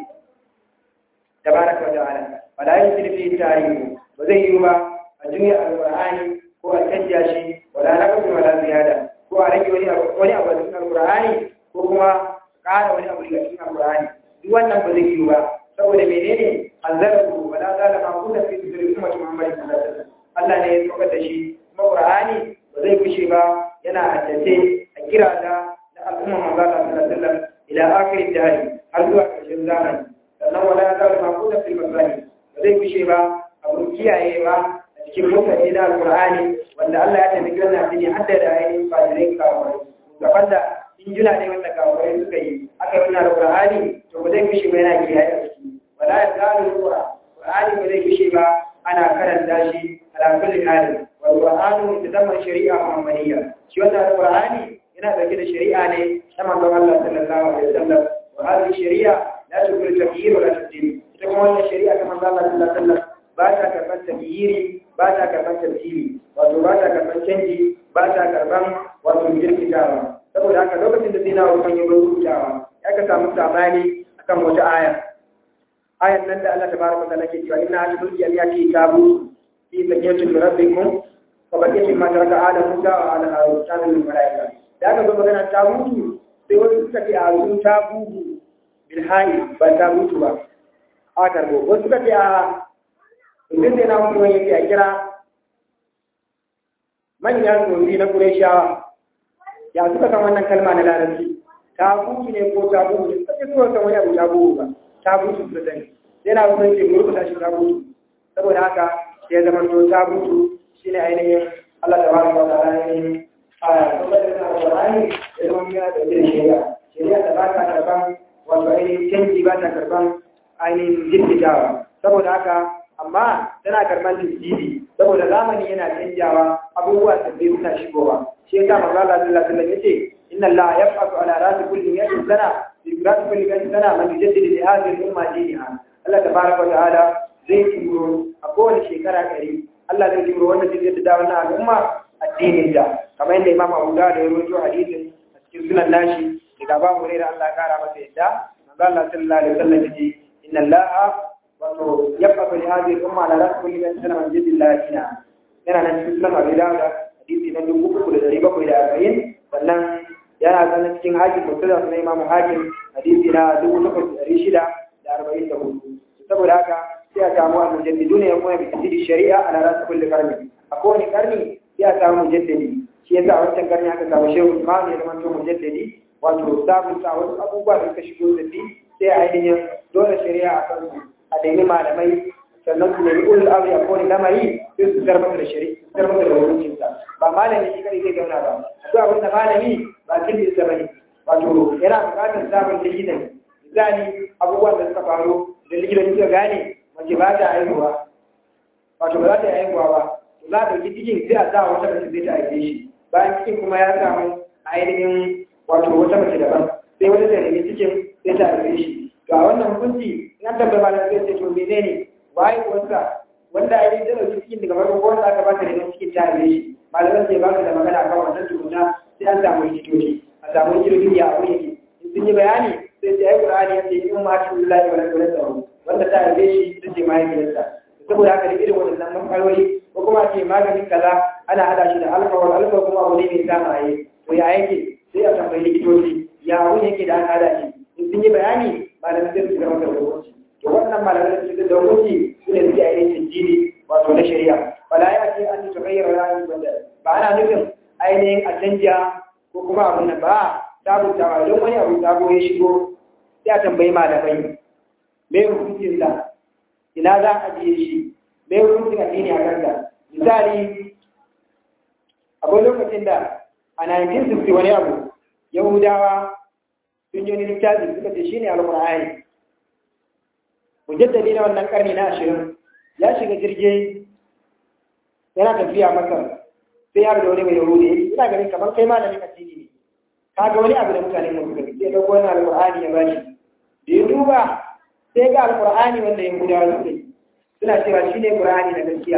tabaraka wa ta'ala wala yusri fi tarihi ba zai yi ba a juya alqur'ani ko a canja shi wala naqsu wala ziyada ko a rage wani abu wani abu cikin alqur'ani ko kuma ƙara wani abu daga cikin alqur'ani duk wannan ba zai yi ba saboda menene anzalahu wala zala ma kunna fi sirri ummati muhammadin sallallahu alaihi wasallam Allah ne ya saukar da shi kuma qur'ani ba zai kushe ba yana haddace a kira da na al'umma manzo Allah sallallahu alaihi wasallam ila akhirin dahri har zuwa ƙarshen zamani sannan wala zala ma kunna fi masani ba zai kushe ba abun kiyayewa a cikin mutane na alqur'ani wanda Allah ya tafi kiran nafi ne hadda da ainihin fadirai kawai gaban da injina ne wanda kawai suka yi aka yi wannan alqur'ani to ba zai kushe ba yana kiyaye a ciki wala ya zalu alqur'an qur'ani ba zai kushe ba ana karanta shi ala kulli halin wal qur'anu yatadamma shari'a muhammadiyya shi wannan alqur'ani yana dauke da shari'a ne ta manzon Allah sallallahu alaihi wasallam wa hadhihi shari'a la tukul taghyir wa la tabdil ita kuma wannan shari'a ta manzon Allah sallallahu alaihi wasallam ba ta karban taghyiri ba ta karban tabdili wato ba ta karban canji ba ta karban wato jirkitawa saboda haka lokacin da sai na Usman ya rubutawa ya ka samu sabani akan wata aya ayan nan da Allah tabaraka wa ta'ala ke cewa inna atul jami'ati tabu fi sayyidatin rabbikum fa baqiyatin ma taraka ala musa wa ala harun kana min malaika da aka zo magana tabutu sai wani suka ce a sun tabutu bil hayy ba tabutu ba a karbo wasu suka ce a idan da na mutum yake a kira manyan gobe na Qurayshawa ya suka kan wannan kalma na larabci tabutu ne ko tabutu ne suka ce suka kan wani abu tabutu ba tabutu su sani yana wurin ke murkuta shi tabutu saboda haka sai zama to tabutu shine ainihin Allah ta bada wa ta'ala ne a kuma da na Qur'ani da zama ya da shari'a shari'a da ba ta karban wato ainihin canji ba ta karban ainihin jirgitawa saboda haka amma tana karban jirgidi saboda zamani yana canjawa abubuwa sabbi suna shigowa shi yasa manzo Allah sallallahu alaihi wasallam yace inna Allah yab'athu ala ra'si kulli mi'atin sana fi ra'si kulli mi'atin sana man yujaddidu li hadhihi al-umma dinaha Allah tabaraka wa ta'ala zai turo a kowace shekara ɗari Allah zai turo wanda zai jaddada wannan al'umma addinin da kamar yadda Imam Abu Dawud ya rawaito hadisin a cikin sunan nashi daga Abu Hurairah Allah ya kara masa yadda manzo Allah sallallahu alaihi wasallam yace inna Allah wato yabqa li hadhihi al-umma ala ra'si kulli mi'atin sana man yujaddidu dinaha yana nan cikin sunan Abu Dawud hadisi na dubu uku da dari bakwai da arba'in sannan yana sanar cikin hakim musulun na imamu hakim hadisi na dubu takwas da dari shida da arba'in da hudu saboda haka sai a samu a mujaddidu ne ya kuma bi tasiri shari'a a lalata kulle karni a kowane karni sai a samu mujaddadi shi yasa a wancan karni aka samu shehu imam ya zama to mujaddadi wato sabunta wasu abubuwa da suka shigo da sai a ainihin dole shari'a a kansu a daini malamai sannan su nemi ulul amri a kowane lamari sai su zarmata da shari'a su zarmata da hukuncinsa ba malami shi kare zai zauna ba akwai abin da malami ba kin da bane wato yana buƙatar sabon likitan misali abubuwan da suka faru da likitan suka gane mace ba ta haihuwa wato ba za ta haihuwa ba to za a ɗauki cikin sai a sa wata mace zai ta haife shi bayan cikin kuma ya samu ainihin wato wata mace daban sai wata ta nemi cikin sai ta haife shi to a wannan hukunci in an tambaya malam sai ce to menene waye wasa wanda ainihin ta ɗauki cikin daga farko ko wanda aka ba ta neman cikin ta haife shi malaman sai ba su da magana kan wannan tukuna sai an samu likitoci a samu likitoci ya abu yake in sun yi bayani sai sai ai qur'ani ya ce in ma ta lillahi wa la ilaha wanda ta haife shi ita ce mahaifiyarsa saboda haka da irin wannan matsaloli ko kuma ce maganin kaza ana hada shi da alkawar alkawar kuma abu ne mai sa maye to ya yake sai a tambayi likitoci ya abu yake da an hada shi in sun yi bayani malamin sai su zama da hukunci to wannan malamin da suke da hukunci su ne suke ainihin jini wato na shari'a wala ya ce an tagayyara ra'ayi banda ba ana nufin ainihin a canja ko kuma abun nan ba sabuntawa don wani abu sabo ya shigo sai a tambayi malamai me hukuncin sa ina za a ajiye shi me hukuncin addini a kansa misali akwai lokacin da a 1960 wani abu yahudawa sun yi wani littafi suka ce shine alƙur'ani mujaddadi na wannan karni na ashirin ya shiga jirgin yana tafiya masar sai ya da wani mai yahudi ina ganin kamar kai malamin addini ne kaga wani abu da mutane mu suka sai dauko wani alqur'ani ya bashi da ya duba sai ga alqur'ani wanda yahudawa suka yi suna cewa shine qur'ani na gaskiya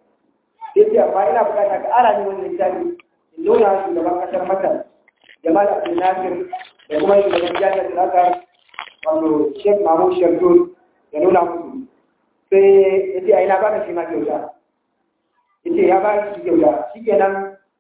sai ce amma ina bukata ka ara ni wannan littafi in nuna shugaban kasar masar jamal abdul nasir da kuma shugaban jami'ar al-azhar wato sheikh mahmud shabdul ya nuna musu sai ya ce a ina ba ka shi ma kyauta yace ya ba shi kyauta shikenan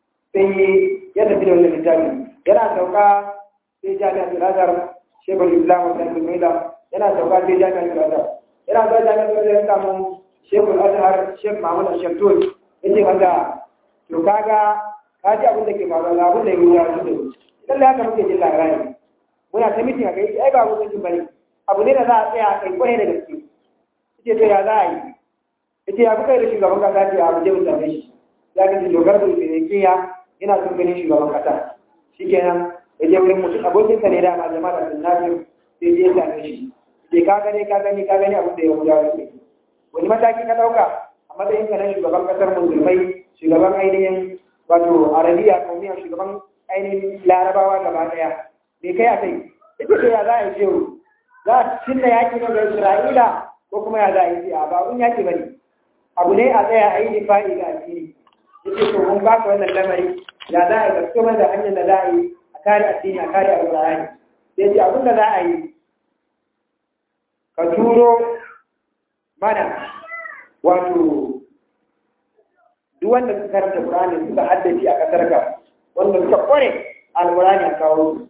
sai ya tafi da wannan littafi yana sauka sai jami'a Al-Azhar Sheikhul Islam wa Sayyid Maida yana sauka sai jami'a Al-Azhar yana zuwa jami'a Al-Azhar ya samu Sheikhul Azhar Sheikh Mahmud Shamtul yace masa to kaga ka ji abin da ke faruwa ga abin da ya wuya su da lalle haka muke jin labari muna ta mitin a kai ai ba mutum bane abu ne da za a tsaya a kai kwarai da gaske yace to ya za a yi ita ya kuka yi da shugaban kasa ce a waje mutane shi ya ga dogar da finikiya yana son ganin shugaban kasa shi kenan ya je wurin mutum abokinsa ne dama jama'a da sunnafin sai je ya same shi sai ka gani ka gani ka gani abin da ya wuya wani wani mataki ka ɗauka a matsayin ka na shugaban kasar musulmai shugaban ainihin wato arabiya kaumiya shugaban ainihin larabawa gaba ɗaya me kai a kai ita ce ya za a yi shehu za a cinna yaƙi ne ga isra'ila ko kuma ya za a yi a ba un yaƙi ba ne abu ne a tsaya a yi difa'i ga addini yace to mun ba ka wannan lamari ya za a yi gaskiya da hanyar da za a yi a kare addini a kare alƙur'ani sai ce abin da za a yi ka turo mana wato duk wanda suka karanta Qur'ani suka haddace a kasar ka wanda suka kware alqur'ani a kawo su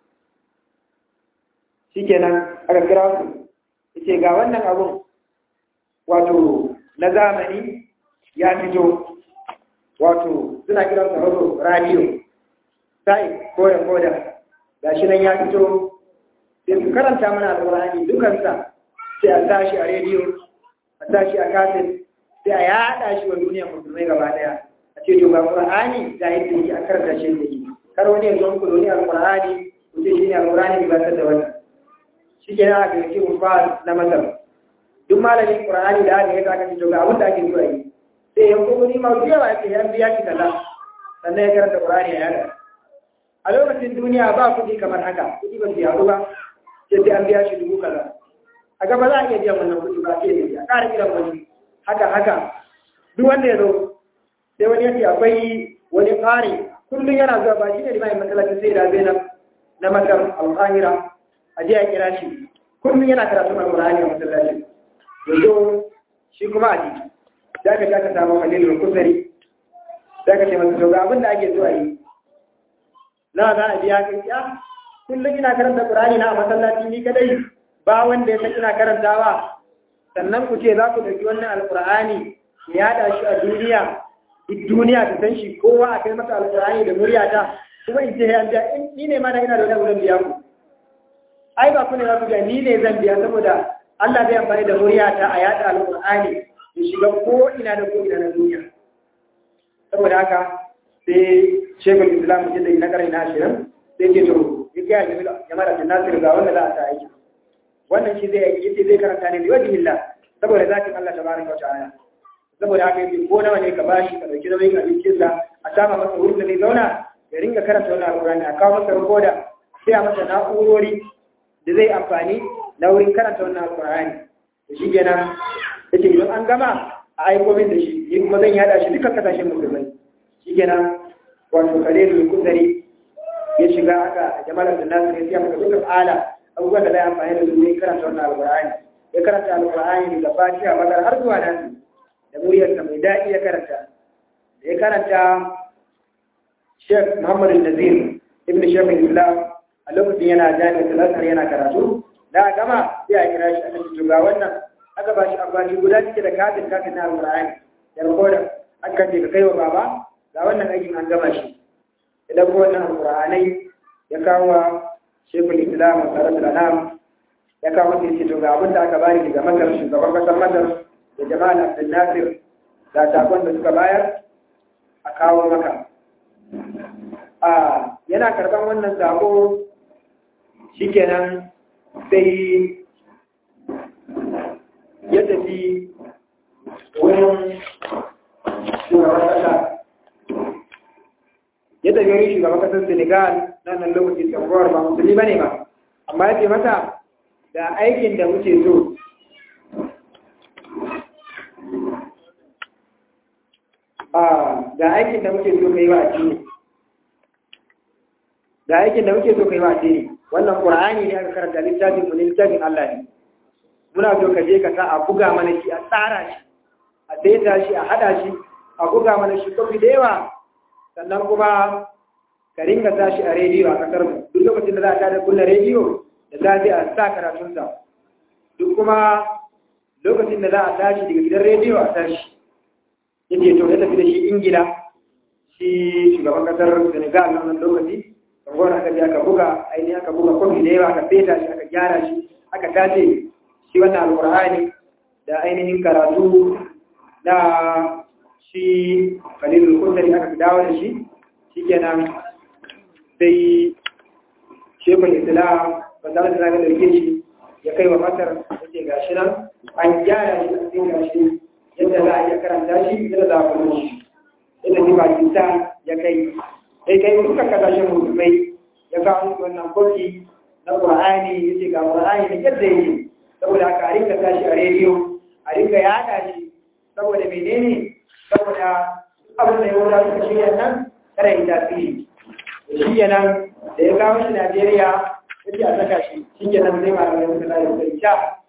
shikenan aka kira su yace ga wannan abun wato na zamani ya fito wato suna kiran sa razo radio sai koda koda gashi nan ya fito sai su karanta mana alqur'ani dukansa sai a tashi a rediyo a tashi a kaset sai a yada shi wa duniya musulmai gaba daya a ce to ga qur'ani da yake yi a karanta shi da yi kar wani ya zo muku doni alqur'ani ku ce shine alqur'ani ba ta da wannan shi ke nan aka yi ba na masar duk malamin qur'ani da aka yi aka ce to ga abin da ake so a yi sai ya kuma ni ma yawa yake ya biya ki kaza sannan ya karanta qur'ani ya yada a lokacin duniya ba kuɗi kamar haka kuɗi ba su yaɗu ba sai sai an biya shi dubu kaza a gaba za a iya biyan wannan kuɗi ba sai ya ƙara kiran wani haka haka duk wanda ya zo sai wani yace akwai wani ƙari kullum yana zuwa ba shi ne limamin masallacin sai da zainab na masar al-qahira a je a kira shi kullum yana karatu al-qur'ani a masallacin yanzu shi kuma a jiki da ka ja ka samu halilul kusari da ka ce masa to ga abin da ake zuwa yi na za a biya kai ya kullum ina karanta qur'ani na a masallaci ni kadai ba wanda ya san ina karantawa sannan ku ce za ku ɗauki wannan alƙur'ani ya yaɗa shi a duniya duk duniya ta san shi kowa a kai masa alƙur'ani da muryata kuma in ce ya biya in ni ne ma da ina da wani zan biya ku ai ba ku ne za ku biya ni ne zan biya saboda Allah zai amfani da muryata a yaɗa alƙur'ani ya shiga ko ina da ko ina na duniya saboda haka sai shekul islam jin da na karni na ashirin sai ce to ya gaya jama'a da nasir ga wanda za a sa aiki wannan shi zai yi zai karanta ne liwajin Allah saboda zakin Allah tabaraka wa ta'ala saboda haka yake ko nawa ne ka bashi ka dauki nauyin abincin sa a sama masa wurin da zai zauna ya ringa karanta wannan alqur'ani a kawo masa rikoda sai a masa na'urori da zai amfani na wurin karanta wannan alqur'ani to shi kenan yace idan an gama a aiko min da shi ni kuma zan yada shi dukkan kasashen musulmai shi kenan wato kalilul kudari ya shiga aka jama'ar da nasu ya siya maka dukkan ala abubuwan da zai amfani da su ne karanta wannan alƙur'ani ya karanta alƙur'ani daga fatiha bakar har zuwa nan da muryarsa mai daɗi ya karanta da ya karanta Sheikh Muhammad Nazir ibn Sheikh Islam a lokacin yana jami'a talatar yana karatu da a gama sai a kira shi aka ce ga wannan aka ba shi amfani guda cike da kafin kafin na alƙur'ani da rikodin aka ce ka kai wa baba ga wannan aikin an gama shi idan ko wannan alƙur'anai ya kawo shekul islam a tsarar da ya kawo mata yace to ga abin da aka bani daga masar shugaban kasar masar da jama'al abdul nasir da sakon da suka bayar a kawo maka a yana karban wannan sako shikenan sai ya tafi wurin shugaban kasa ya tafi wurin shugaban kasar senegal na nan lokaci sabuwar ba musulmi ba ne ba amma ya ce mata da aikin da muke so da aikin da muke so kai wa addini da aikin da muke so kai wa addini wannan qur'ani ne aka karanta littafin mu ne littafin Allah ne muna so ka je ka sa a buga mana shi a tsara shi a daita shi a hada shi a buga mana shi kofi da yawa sannan kuma ka ringa sa shi a rediyo a kasar mu duk lokacin da za a tada kunna rediyo da safe a sa karatunsa duk kuma lokacin da za a tashi daga gidan rediyo a tashi yake to ya tafi da shi ingila shi shugaban kasar senegal na wannan lokaci kangwar aka je aka buga ainihin aka buga kofi da yawa aka feta shi aka gyara shi aka tace shi wannan alkur'ani da ainihin karatu da shi kalilul kundari aka dawo da shi shikenan sai shekul islam ba za su zaga dauke shi ya kai wa masar yake ga shi nan an gyara shi a cikin gashi yadda za a iya karanta shi yadda za a kuma shi yadda ji pakistan ya kai sai kai duka kasashen musulmai ya kawo musu wannan kofi na qur'ani ya ce ga qur'ani da yadda yake saboda haka a rinka tashi a rediyo a rinka yada shi saboda menene saboda abin da ya wuce suka shirya nan kada yi tasiri shi kenan da ya kawo shi Najeriya yake a saka shi shi kenan zai malamai suka zai sai sha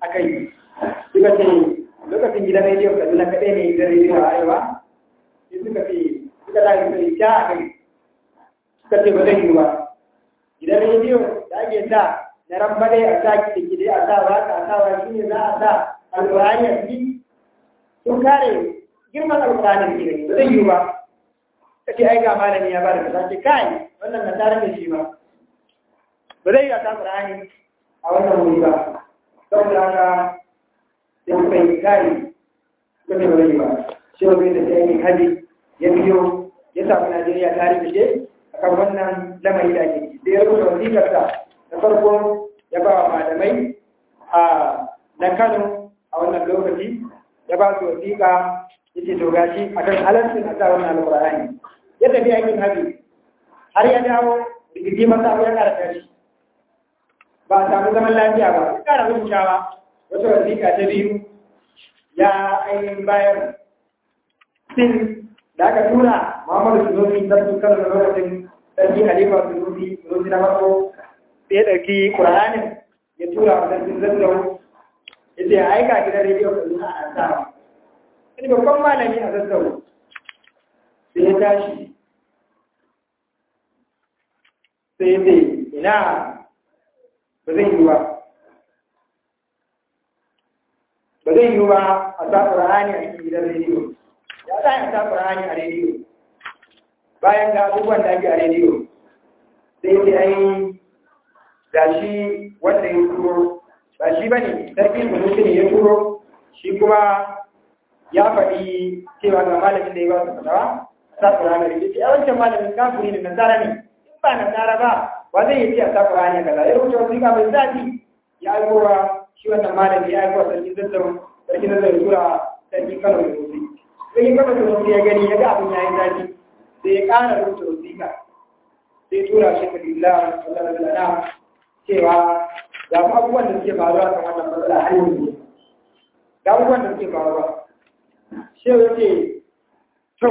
a kai suka ce lokacin gidan rediyo kaduna kaɗai ne gidan rediyo a arewa sai suka ce suka tashi suka yi ja a kai suka ce ba zai yi ba gidan rediyo da ake sa na rambaɗe a sa kiɗe a sa waka a sa wa shi ne za a sa alƙur'ani a ciki sun kare girman alƙur'ani da ke ba zai yi ba ka ce ai ga malami ya ba da kaza ce kai wannan na tare da shi ba ba zai yi a sa alƙur'ani a wannan wuri ba saboda haka sai kuka yi kare kuka ce ba zai yi ba shi ba zai da sai yi haji ya biyo ya samu najeriya tare da shi akan wannan lamari da ake sai ya rubuta wasiƙarsa da farko ya ba wa malamai a na kano a wannan lokaci ya ba su wasiƙa ya ce to gashi akan halarcin a sa wannan alƙur'ani ya tafi aikin haji har ya dawo rigidi masa abu ya ƙara tashi ba a samu zaman lafiya ba ya ƙara rubutawa wata wasiƙa ta biyu ya ainihin bayar sin da aka tura muhammadu sunusi sarki kano da lokacin sarki halifa sunusi sunusi na farko sai ya ɗauki ƙur'anin ya tura wa sarkin zazzau ya ce aika gidan rediyo kaduna a sa wani babban malami a zazzau sai ya tashi sai ya ce ina ba zai yi ba ba zai yi ba a sa ƙur'ani a cikin gidan rediyo ya za a sa ƙur'ani a rediyo bayan ga abubuwan da ake a rediyo sai ce ai ga shi wanda ya turo ba shi ba ne sarki munusi ne ya turo shi kuma ya faɗi cewa ga malamin da ya ba su fatawa sa ƙur'ani a rediyo ce a wancan malamin kafuri ne nasara ne in ba nasara ba wa zai yi ce a sa ƙur'ani a kaza ya rubuta wasu mai zafi ya aikowa shi wannan malami ya aikowa sarki zazzau sarki zazzau ya tura sarki kano da munusi sai kama da wasu ya gani ya ga abin ya yi zafi sai ya ƙara rubuta wasiƙa sai tura shi ka lillah sallallahu alaihi wasallam cewa ga abubuwan da suke faruwa kan wannan matsala har yanzu ga abubuwan da suke faruwa shi ya ce to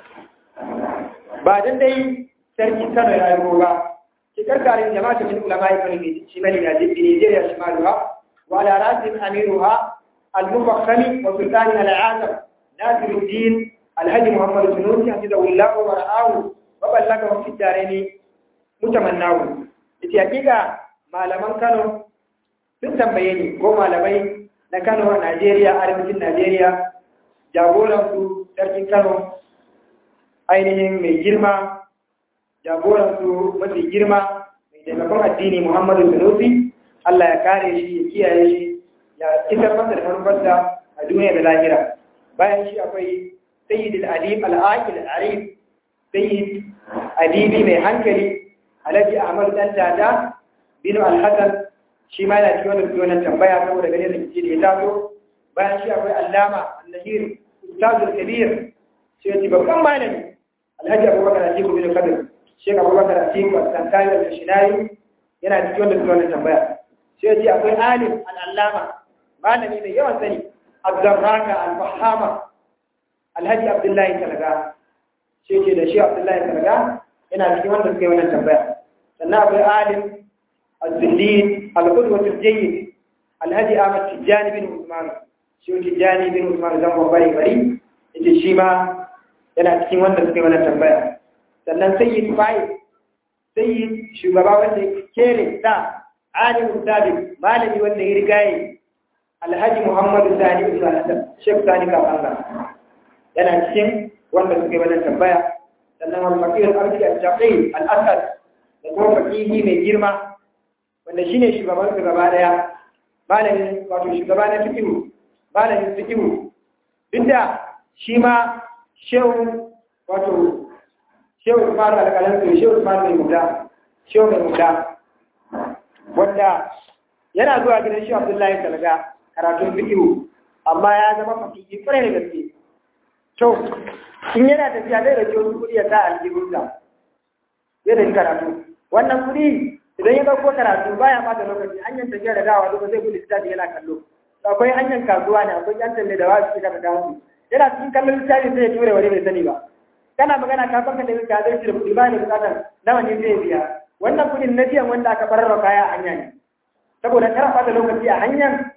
ba dan dai sarki Kano ya yi ba ki karkarin jama'atu min ulama ibn shimali na Nigeria shimaluha wa ala rasim amiruha al-mufakhkhami wa sultani al-azam ناصر الدين الهدي محمد الجنوسي حفظه الله ورعاه وبلغه في الدارين متمناه ita hakika malaman Kano sun tambaye ni ko malamai na Kano a Najeriya arewacin Najeriya jagoran su sarkin Kano ainihin mai girma jagoran su mafi girma mai taimakon addini Muhammadu Sanusi Allah ya kare shi ya kiyaye shi ya isar masa da manufarsa a duniya da lahira bayan shi akwai sayyid al-adib al-aqil al-arif sayyid adibi mai hankali alhaji ahmad dan dada bin al-hasan shi ma yana cikin wannan wannan tambaya saboda gane da kike da ya taso bayan shi akwai allama al-nahir ustazul kabir shi ya babban malami alhaji abubakar atiku bin kadir shek abubakar atiku al-sankari al-shinari yana cikin wannan wannan tambaya shi ya ce akwai alim al-allama malami mai yawan sani abdurraka al-fahama alhaji abdullahi talaga shi ce da shi abdullahi talaga yana cikin wanda suka yi wannan tambaya sannan akwai alim al-zillin al-qudwatul jayyid alhaji ahmad tijjani bin usman shi tijjani bin usman zan bari bari yace shi ma yana cikin wanda suka yi wannan tambaya sannan sayyid fa'i sayyid shugaba wanda kere da alim sabiq malami wanda ya rigaye alhaji muhammadu sani ibn al-hasan shek sani kafanga yana cikin wanda suka yi wannan tambaya sannan wal fakir al-arshi al-shaqi al-asad da kuma fakihi mai girma wanda shine shugaban su gaba daya malamin wato shugaba na fikihu malamin fikihu duk shi ma shehu wato shehu Umar al-Qalansi shehu Umar mai muda shehu mai muda wanda yana zuwa gidan shi Abdullahi Talga karatun fikihu amma ya zama fakihi kwarai da gaske to in yana tafiya zai rage wani kuɗi ya sa aljihunsa zai da karatu wannan kuɗi idan ya ɗauko karatu baya ɓata lokaci hanyar tafiya da dawa duka zai gudu littafi yana kallo akwai hanyar kasuwa ne akwai yan talle da wasu suka da musu yana cikin kallon littafi sai ya ture wani bai sani ba kana magana ka fanka da ka zai da kuɗi ba ne bukatar nawa ne zai biya wannan kuɗin na biyan wanda aka farar kaya a hanya ne saboda kar ɓata lokaci a hanyar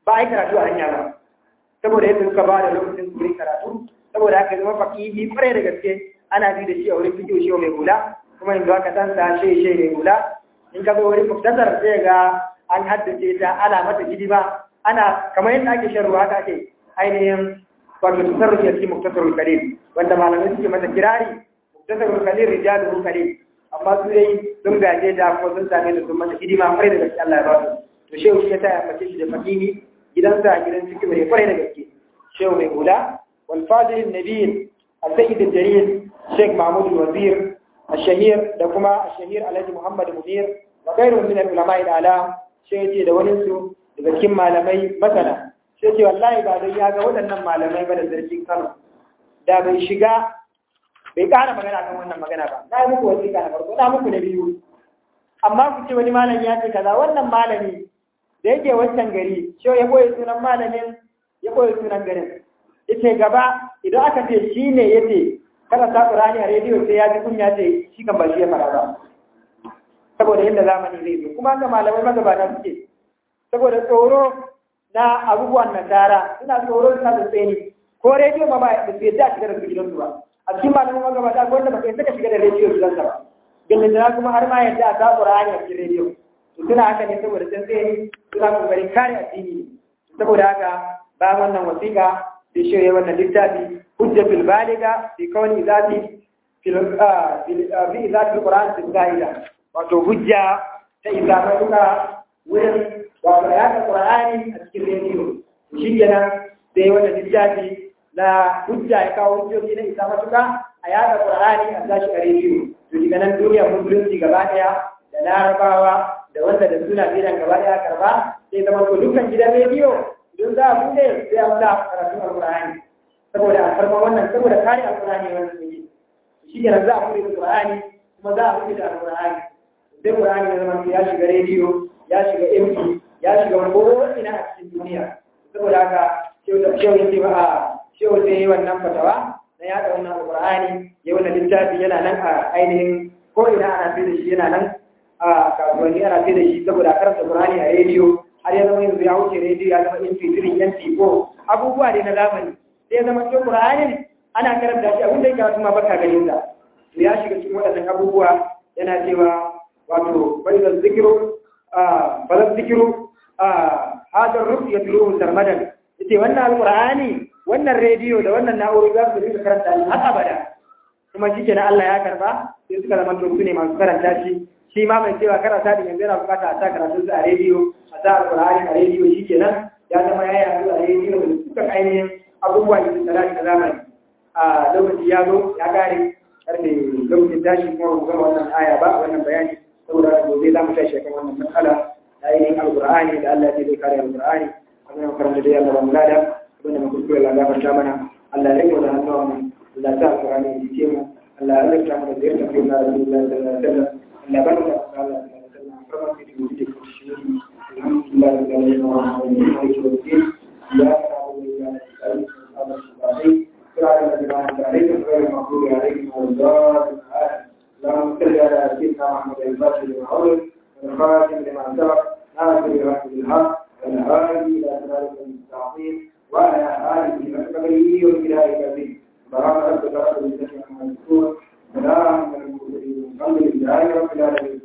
ba a yi karatu a hanya ba saboda yadda suka ba da lokacin su karatu saboda haka zama fakihi kwarai da gaske ana bi da shi a wurin fikiyo shi mai hula kuma yanzu aka san sa shi shi mai hula in ka zo wurin muktasar sai ga an haddace ta ana mata hidima ana kamar yadda ake shan ruwa haka ake ainihin wato tasarrufi a cikin muktasarul kalim wanda malamai suke mata kirari muktasarul kalim rijalul kalim amma su dai sun gaje da ko sun same da sun mata hidima kwarai da gaske Allah ya ba su to shehu shi ya taya mace shi da fakihi gidansa a gidan ciki mai kwarai da gaske shehu mai hula wal fadil nabiy al-sayyid al-jalil sheikh mahmud al-wazir الشهير da kuma الشهير alhaji muhammad munir wa ghayru min al-ulama al-ala shehu ce da wani su daga cikin malamai masana sai ce wallahi ba don ya ga waɗannan malamai ba da zargin Kano da bai shiga bai ƙara magana kan wannan magana ba na yi muku wasiƙa na farko na muku na biyu amma ku ce wani malami ya ce kaza wannan malami da yake wancan gari shi ya boye sunan malamin ya boye sunan garin yace gaba idan aka ce shi ne yace kada sa Qur'ani a rediyo sai ya ji kunya ce shi kan ba shi ya fara ba saboda yadda zamani zai zo kuma haka malamai magabata suke saboda tsoro na abubuwan nasara suna tsoro suna da tseni ko rediyo ma ba da su yadda a shiga da su gidansu ba a cikin malamin magabata ko wanda ba kai saka shiga da rediyo gidansa ba gindin da kuma har ma yadda a sa Qur'ani a cikin rediyo to suna haka ne saboda sun tseni suna kokarin kare addini saboda haka ba wannan wasiƙa sai shirye wannan littafi hujjatul baliga fi kawni zati fil fi zati Qur'an fil qaida wato hujja ta izama duka wurin wato ya ka Qur'ani a cikin rediyo shi kenan sai wannan littafi na hujja ya kawo hujjoji na isa matuka a yada Qur'ani a sashi a rediyo to daga nan duniyar musulunci gaba daya da larabawa da wanda da suna bidan gaba daya karba sai zama to dukkan gidan rediyo don za a bude sai an sa karatun alqur'ani saboda a farma wannan saboda kare alqur'ani wannan ne shi kenan za a bude alqur'ani kuma za a bude da alqur'ani sai qur'ani ya zama ya shiga rediyo ya shiga MP ya shiga wani ko ina a cikin duniya saboda haka shehu da shehu yace ba a shehu sai yi wannan fatawa na yaɗa wannan alqur'ani ya wannan littafi yana nan a ainihin ko ina ana sai da shi yana nan a kasuwanni ana sai da shi saboda karanta qur'ani a rediyo har ya zama yanzu ya wuce rediyo ya zama MP3 MP4 abubuwa ne na zamani sai ya zama cikin qur'anin ana karanta shi abinda yake wasu ma baka ganin sa ya shiga cikin waɗannan abubuwa yana cewa wato bai da zikiru balan zikiru hadar rufi ya tulu sarmadan yace wannan alqur'ani wannan rediyo da wannan na'urori za su dinga karanta shi har abada kuma shi kenan Allah ya karba sai suka zama to ne masu karanta shi shi ma mai cewa karanta din yanzu yana bukata a sa karatun a rediyo a sa alqur'ani a rediyo shi kenan ya zama ya yi a rediyo da suka ainihin abubuwa da tsara da zamani a lokaci ya zo ya kare karfe lokacin tashi kuma mu gama wannan aya ba wannan bayani saboda gobe za mu tashi kan wannan matsala da ainihin alqur'ani da Allah ya zai kare alqur'ani abin da karanta da Allah ba mu lada abin da muka koyi Allah gafarta mana Allah ya rike da hannuwa mu Allah ya sa alqur'ani ya ce mu Allah ya rike mu da ziyarta fi na Rasulullah sallallahu alaihi wasallam Allah ya barka da Allah sallallahu alaihi wasallam farma fi wujudi ko shi alhamdulillah rabbil alamin wa rahmatullahi wa barakatuh ya rabbi ya rabbi صراط الذين أنعمت عليهم غير المغضوب عليهم ولا الضالين اللهم صل على سيدنا محمد الفاتح لما أغلق والخاتم لما سبق ناصر الحق بالحق والهادي إلى صراط المستقيم وعلى آله وصحبه وبلاد العظيم سبحان ربك رب العزة عما يصفون سلام على المرسلين الحمد لله رب العالمين